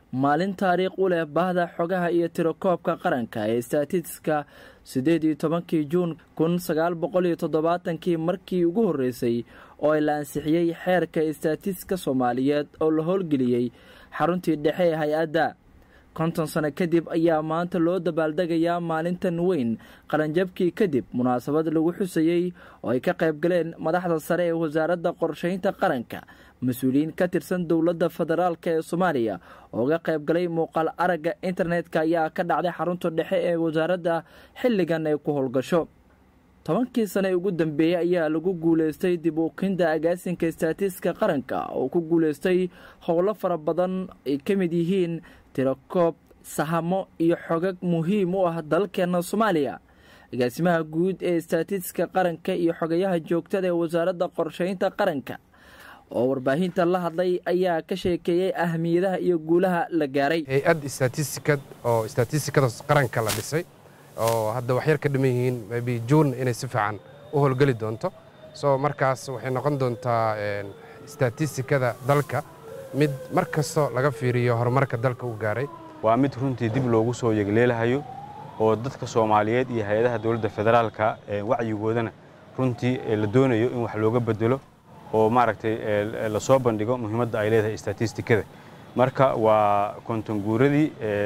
maalin taariikh u leh bahda xogaha iyo tirakoobka qaranka ee statistiska siddeed iyo tobankii juun kun sagaal boqol iyo toddobaatankii markii ugu horreysay oo la ansixiyey xeerka statistiska soomaaliyeed oo la howlgeliyey xaruntii dhexe ee hay-adda konton sano kadib ayaa maanta loo dabaaldegayaa maalintan weyn qaranjabkii kadib munaasabad lagu xusayey oo ay ka qayb galeen madaxda sare ee wasaaradda qorshaynta qaranka mas-uuliyiin ka tirsan dowladda federaalk ee soomaaliya oo ga qayb galay muuqaal aragga internetka ayaa ka dhacday xarunta dhexe ee wasaaradda xilligan ay ku howlgasho tobankii sane ugu dambeeyey ayaa lagu guuleystay dib ukinda agaasinka staatiska qaranka oo ku guuleystay howlo fara badan ay ka mid yihiin tirakoob sahamo iyo xogag muhiim u ah dalkeena soomaaliya agaasimaha guud ee staatiska qaranka iyo xogayaha joogtada ee wasaaradda qorshaynta qaranka oo warbaahinta la hadlay ayaa ka sheekeeyey ahmiyadaha iyo guulaha la gaaray hay-ad statistikad oo statistikada qaranka la dhisay oo hadda waxyar ka dhiman yihiin maybe juun inay si fiican u howlgeli doonto so markaas waxay noqon doontaa statistikada dalka mid mar kastoo laga fiiriyo horumarka dalka u gaaray waa mid runtii dib loogu soo yegleelahayo oo dadka soomaaliyeed iyo hay-adaha dowladda federaalka wacyigoodana runtii la doonayo in wax looga bedelo oo maaragtay lasoo bandhigo muhiimadda ay leedahay statistikada marka waa kontonguuradii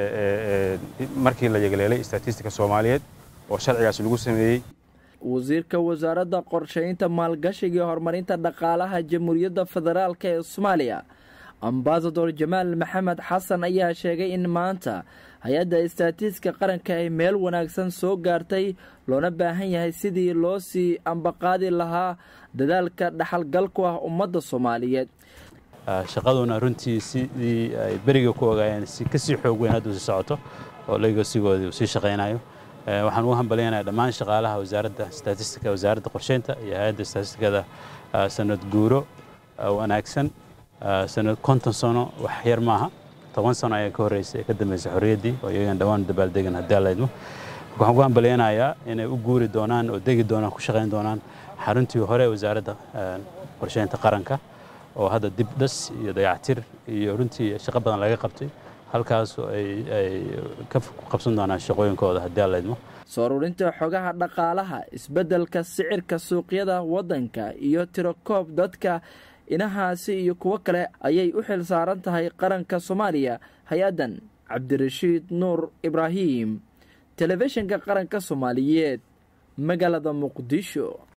markii la yegleelay statistika soomaaliyeed oo sharcigaas lagu sameeyey wasiirka wasaaradda qorshaynta maalgashiga iyo horumarinta dhaqaalaha jamhuuriyadda federaalk ee soomaaliya ambasador jamaal maxamed xasan ayaa sheegay in maanta hay-adda staatiska qaranka ay meel wanaagsan soo gaartay loona baahan yahay sidii loo sii ambaqaadi lahaa dadaalka dhaxalgalku ah ummadda soomaaliyeed shaqaduna runtii sidii ay beriga ku ogaayeen si kasii xoog weyn hadduu sii socoto oo legosigoodii uu sii shaqaynayo waxaan ugu hambalyaynaya dhammaan shaqaalaha wasaaradda statistika wasaaradda qorsheynta iyo hay-adda statistikada sanad guuro wanaagsan sanad konton sano wax yar maaha toban sano ayaa ka horreysay ee ka dambeysay xorriyaddii oo iyagan dhawaan dabaaldegan haddii allaydmo waxaan ku hambalyaynayaa inay u guuri doonaan oo degi doonaan ku shaqayn doonaan xaruntii hore wasaaradda qorsheynta qaranka oo hadda dib dhas iyo dayactir iyo runtii shaqo badan laga qabtay halkaas ay ka qabsan doonaan shaqooyinkooda haddii allaydmo soo rurinta xogaha dhaqaalaha isbeddelka sicirka suuqyada waddanka iyo tirakoob dadka inahaasi iyo kuwo kale ayay u xil saaran tahay qaranka soomaaliya hay-addan cabdirashiid nuur ibraahim telefishinka qaranka soomaaliyeed magaalada muqdisho